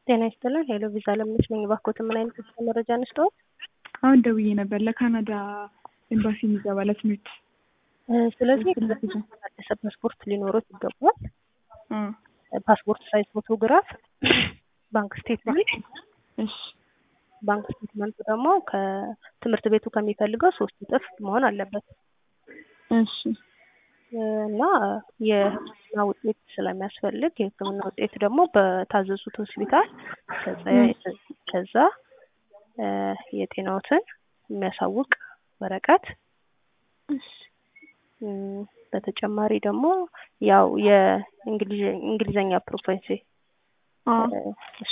ጤና ይስጥልን። ሄሎ ቪዛ ለምነሽ ነኝ። እባክዎትን ምን አይነት የስራ መረጃ እንስጥዎት? አሁን ደውዬ ነበር ለካናዳ ኤምባሲ የሚገባ ለትምህርት። ስለዚህ እሱን ለቪዛ ታደሰ ፓስፖርት ሊኖሮት ይገባል። አ ፓስፖርት ሳይዝ ፎቶግራፍ፣ ባንክ ስቴትመንት። እሺ ባንክ ስቴትመንቱ ደግሞ ከትምህርት ቤቱ ከሚፈልገው ሶስት እጥፍ መሆን አለበት እሺ እና የሕክምና ውጤት ስለሚያስፈልግ የሕክምና ውጤት ደግሞ በታዘዙት ሆስፒታል ከዛ ከዛ እ የጤናዎትን የሚያሳውቅ ወረቀት እሺ እም፣ በተጨማሪ ደግሞ ያው የእንግሊዝ እንግሊዘኛ ፕሮፌንሲ አ